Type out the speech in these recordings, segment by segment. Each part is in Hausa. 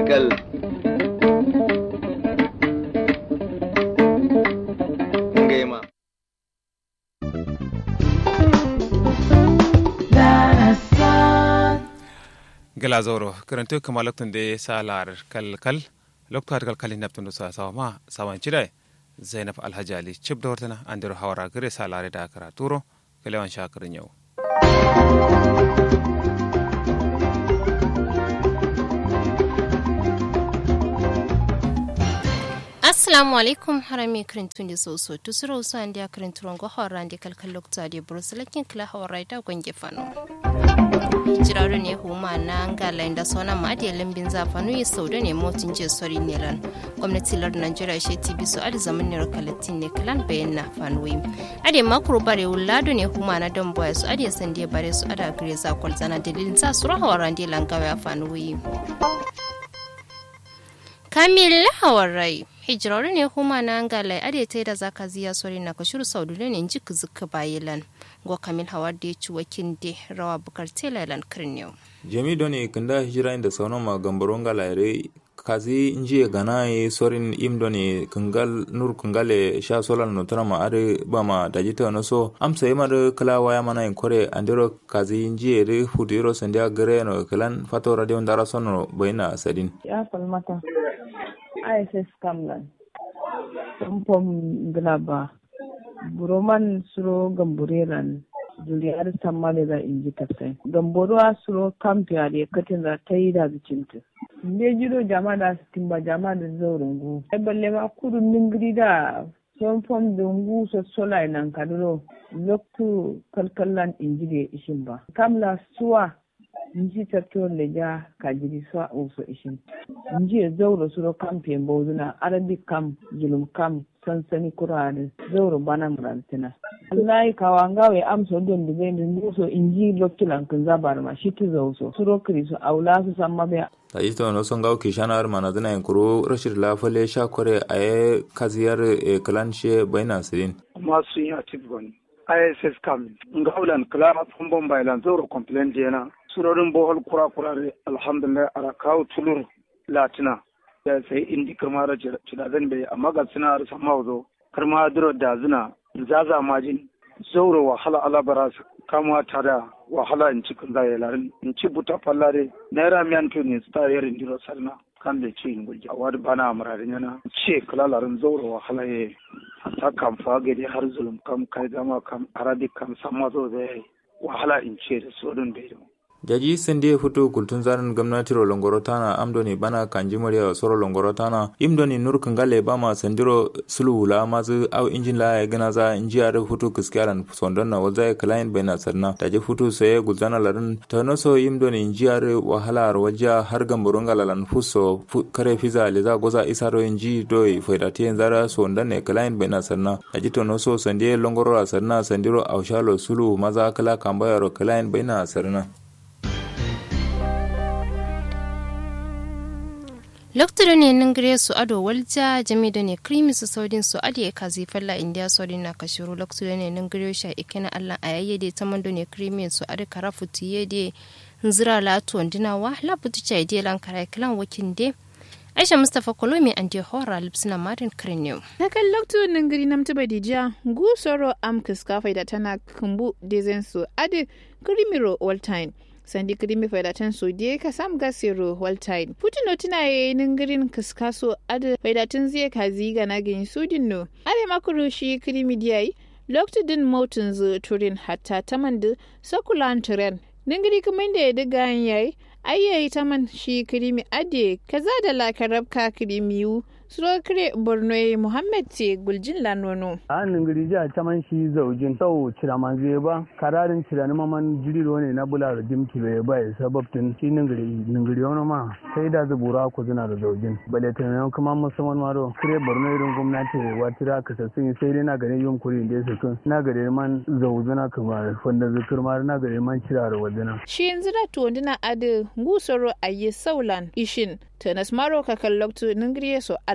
kalkal ngaima gala zoro karanto kama loktun de salar kal kal lokto har kal kalin naptun sa sawa ma sawan chidai zainab alhaji ali chip da wartana andiro hawara gare salare da kara turo kalewan shakirin yau assalamu alaikum harami kirintun da soso tusuro usu andi a kirinturon go hawara ndi kalkal lokta de burusulakin kila hawara da gwange fano jiraru ne huma na ngala inda sona ma adi limbin zafanu yi sauda ne motin je sori nelan gwamnati lar najeriya she tv su adi zaman ne rakalatin ne kalan bayan na fanuwi adi makuru bare wulado ne huma na don boya su adi sande bare su ada gire za kwalzana dalilin sa su rahawara ndi langawa ya fanuwi kamil hawarai hijirori ne kuma na ngalai ade ta da zaka ziya sori na kashuru saudu ne ji kuzuka bayilan go kamil hawar da ya ci wakin de rawa bukar telalan kirniyo jami doni kanda hijira inda sauran ma gambaro ngalaire kazi nji gana ye sorin im doni kungal nur kungale sha solal no tana ma are ba ma dajita no so amsa yima de kala waya mana in kore andiro kazi nji re fudiro sandia gare no kalan fato radio ndara sono baina sadin ya falmata ISS Kamlan, Pompom Glaba, Buroman Suro Gambureran, Juliyar Tamale da inji tafsai. Gamboruwa Suro Kamfiya da katin da ta yi da bicinta. Ne jiro jama da timba jama da zaurungu. Ai balle ma kudu ningiri da Pompom dungu so sola nan kaduro. Loktu kalkallan inji da ishin ba. Kamla suwa nji tatto leja kajiri so uso ishin nji e zawro suro kampe mbowduna arabic kam julum kam sansani kurade zawro bana murantina wallahi kawangawe am so don dibe nduso inji lokkilan kun zabar ma shitu zawso suro kriso awla su samma be ta ita no son gawo kishana har mana dana kuro rashid lafale sha kore aye kaziyar e kalanshe baina sirin masu yi atif goni ISS kam ngawlan kala fombon bailan zoro complain jena surorin bohol kura kura re alhamdulillah ara kawo tulur latina da sai indi kama da cida zan bai amma ga suna da sama zo karma duro da zina zaza majin zauro wahala ala bara kama tare wahala in cikin zai larin in ci buta fallare naira miyan to ne sta yarin diro sarna kan da ci in gulja wadi bana amurarin yana ce kala larin zauro wahala ye ta kam fagade har zulum kam kai gama kam arabic kam sama zo zai wahala in ce da sodin bai jaji sende futu kultun zarin gwamnatiro longoro tana amdoni bana kanji murya soro longoro tana imdoni nur kangale bama sandiro sulula mazu au injin la ya gana za inji are futu kiskiaran sondon na wazai client bena sarna taje futu saye gulzana larin tanoso imdoni inji are wahala waja har gamburun galalan fuso kare fiza leza goza isaro inji doi faidati zara sondon ne client bena sarna taje tonoso sande longoro sarna sandiro aushalo sulu maza kala kambayaro client bena sarna lokacin ne nan gare su ado walja jami da ne krimi su saudin su adi ya kazi falla indiya saudin na kashiru lokacin ne nan gare shi ikina allah a yayyade ta mando ne krimi su adi kara futu yede nzira latu wandina wa la putu cha ide lan kara kilan wakin de aisha mustapha kolomi an de hora lipsina marin kirnew na kan lokacin nan gari nam tuba dija gu soro am kiska da tana kumbu dezen su adi krimiro all time sandi krimi faidatan so die ka sam gasiro waltine putino tina ye ningirin kiskaso ada faidatan zai ka ziga na gin sudin no are makuru shi krimi diyai lokta din mountain zu turin hatta tamandu sakulan turen ningiri kuma da ya diga yayi ayyayi taman shi krimi ade kaza da lakarab ka krimiyu Surokire Borno Muhammad ce guljin lanono. A ningiri ja caman shi zaujin sau cira manzu ba kararin cira na maman jiriro ne na bula da dimki bai ba ya sababtin shi ningiri ningiri wani ma sai da zubura ku zina da zaujin. Bale tunanin kuma musamman maro kire Borno irin gwamnati watira ka sassun sai dai na gane yin kuri da su kun na gare man zaujina kuma wanda zukur ma na gare man cira da wajena. Shi yanzu da tuwandina adi gusaro a yi saulan ishin Tanas maro kakan loktu ningiri so allan.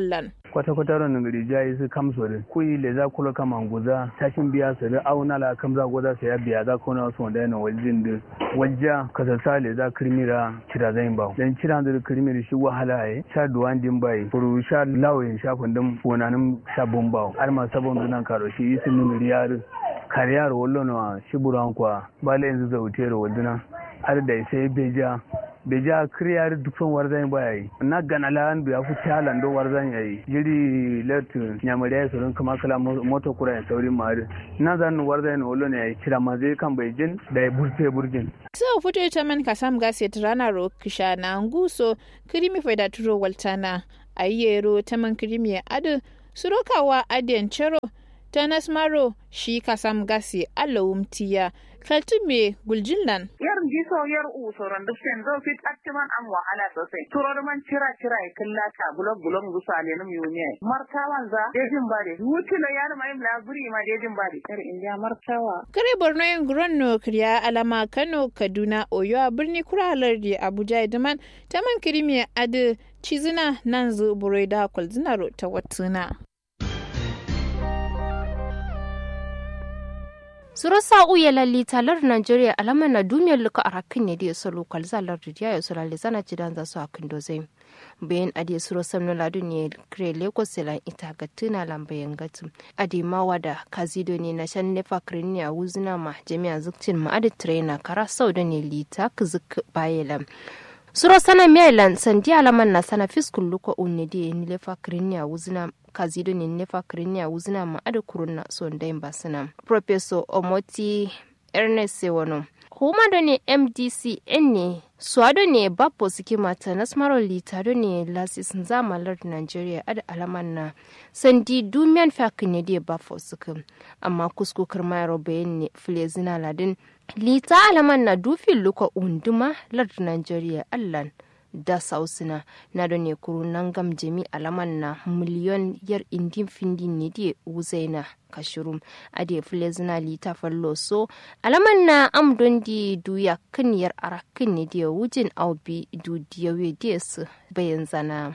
kwata kwata ron ngiri jayi su kamso de kuyi le za kula kama nguza tashin biya su da auna la kamza goza sai ya biya za ko na so da yana waljin de wajja kasasa le za kirmira kira zai ba dan kira da kirmira shi wahala ai sha duwan din bai furu sha lawayin sha kundin fonanin sha bomba har ma sabon dunan karo shi isin ngiri yar kariyar wallo na shiburan kwa bale yanzu zautero waduna har da sai beja beja kriyar dukkan warzan baya yi na gana lan biya fu talan do warzan yayi jiri let nyamare ya surun kuma kala moto kura ya saurin mari na zan warzan wallo ne yayi kira ma zai kan bai jin da ya burte burjin sau fito ita man kasam gasi rana ro kisha na nguso kirimi faida turo waltana ayyero taman kirimi adu surokawa adiyan chero tanas maro shi kasam gasi alawum tiya kaltume guljinlan yar jiso yar u soron duk sen zo fit aktiman am wahala sosai turo man cira cira ya killa ta bulog bulog gusa ne num yuniya martawan za dejin bare wutila yar mai laburi ma dejin bare yar indiya martawa kare borno yin gronno kriya alama kano kaduna oyo a birni kuralar da abuja idaman taman kirimi adu cizina nan zu burai da kwalzinaro ta watuna suro sa'u ya lalli talar Najeriya alama na dumiyar luka a rakin ne da ya salo kwalzalar da ya sura lizana cidan za su a kindo zai bayan adi suro samno ladu ne kire lagos selan ita ga tuna lambayan gatu adi mawa da kazido ne na shan nefa kirini a wuzina ma jami'a zukcin ma adi trainer kara sau da ne lita kizuk bayelan suro sana maryland sandi alaman na sana fiskul luko unne di ni lefa krinia wuzina kazido ni lefa krinia wuzina ma ada kuruna so ndai basina professor omoti ernest sewono huma da ne mdc ne suwado ne bapo suke mata na smaro litado ne lasis zamalar nigeria ada alaman na sandi dumiyan fakin ne da bafo suka amma kuskukar mayaro bayan ne filezina ladin lita alaman na dufin luka unduma lard nigeria allan da sausina na da ne kuru nan gam jami alaman na miliyon yar indin findin ne da wuzaina kashirum a da filezina lita fallo so alaman na amdon di duya kan yar arakin ne da wujin aubi du diyawe da su bayan zana.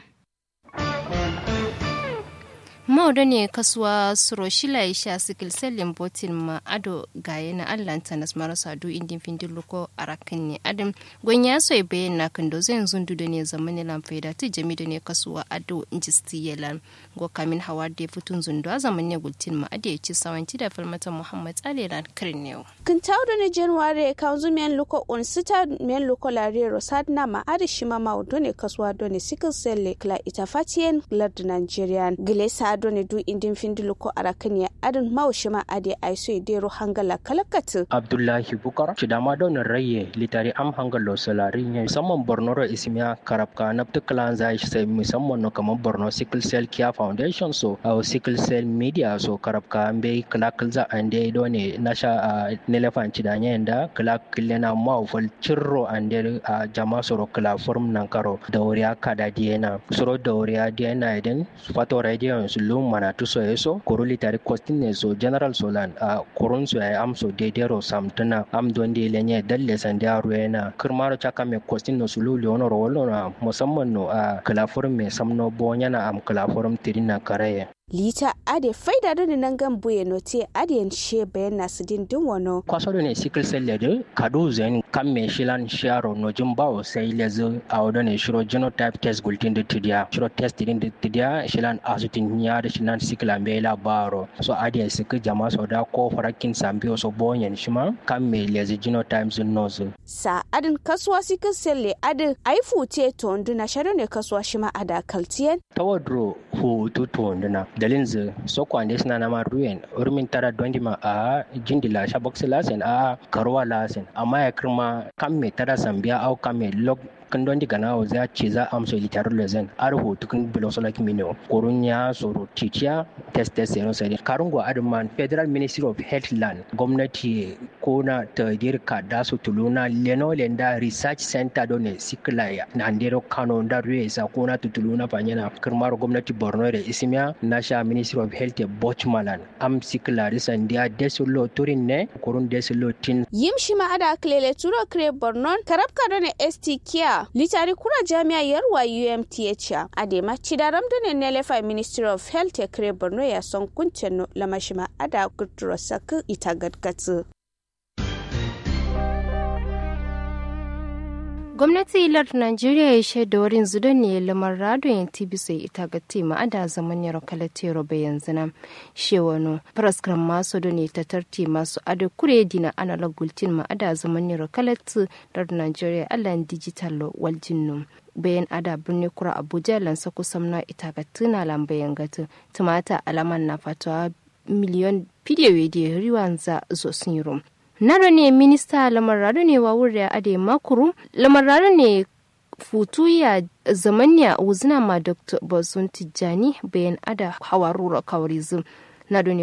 mauda ne kasuwa suroshila ya sha sikil selin botin ma ado gaye na allanta nas marasa du indin findin luko a rakin ne adam gwanya so bayan na kan dozo yanzu da ne zamani lamfaida ta jami da ne kasuwa ado injisti yelan go kamin hawa da futun zundu a zaman ne gultin ma ado ya ci sawanci da falmata muhammad alelan kirin ne kin tawdo ne january kan zu men luko on sita men luko lare rosad na ma ado shima ma do ne kasuwa do ne sikil selle kla ita fatien lard nigerian gilesa ado ne du indin findilu ko arakan ya adin mawshima ade aiso idero hangala kalakatu abdullahi bukar shidama don raye litari am hangalo salari ne musamman borno ro ismiya karabka na tuklan zai sai musamman no kamar borno sickle cell care foundation so au sickle cell media so karabka ambe kalakal za ande do ne nasha a nelefan cidanya yanda kalakal na mawfal cirro ande a jama soro kala form nan karo dauriya kada diena soro dauriya diena idan fato radio su lum mana tu so eso koroli tari kostin ne so general solan a korun so ya am so dedero samtana am don de lenye dalle sande aro yana kirmaro chaka me kostin no sulu leono ro na musamman no a kalaforum me samno bonya na am kalaforum tirina karaye lita ade faida do ne nangan buye no te ade she bayan nasu din din wano kwaso ne sickle cell de kado zen kam me shilan sharo no jumbawo sai lezo awdo ne shiro genotype test gultin de tidia shiro test din de tidia shilan asutin nya da shilan sickle ambela baro so ade sik jama so da ko farakin sambio so bonyen shima kam me lezo genotype zin nozo sa adin kasuwa sickle cell le adin aifu te to nduna shado ne kasuwa shima ada kaltien tawadro hu to to nduna dalin zu so kwande suna na maruyen urmin tara dondi ma a jindila shaboksi lasen a karwa lasen amma ya kirma kan me tara sambiya au kan me lok kan don diga na za ce za a amsa litar lezen ar hoto kan bilo sola kimino korun ya soro ticiya test test yano sai karun go adman federal ministry of health land gwamnati ko na ta dirka da su tuluna leno lenda research center don sikla na andero kano da ruwe sa ko na tutuluna fanyana kirmar gwamnati borno da ismiya na sha ministry of health bochmalan am sikla risan dia desulo turin ne korun desulo tin yim shi ma ada klele turo kre borno karabka don st kia ba litari kura jami'a yarwa umth adema cidaram done nelefa ministry of health ya kire borno ya son kuncin lamashima ada kudura saku ita gadgatsu gwamnati ilar najeriya ya shaida wurin zudo ne lamar rado yin tibi sai ita ga tema ada zaman yaro kalatero bayan zina shewano praskram masu do ne ta tarti masu ada kure dina analog gultin ma ada zaman yaro kalatu dar najeriya allan digital waljinnu bayan ada birni kura abuja lansa kusan na ita ga tuna lambayan gatu tumata alaman na fatawa miliyon fidiyo da riwan za zo sun yi naro ne minista lamarrado ne wa wuri ade makuru lamarrado ne futu ya zamanya wuzina ma dr bazun tijjani bayan ada hawarura kawarizm nado ne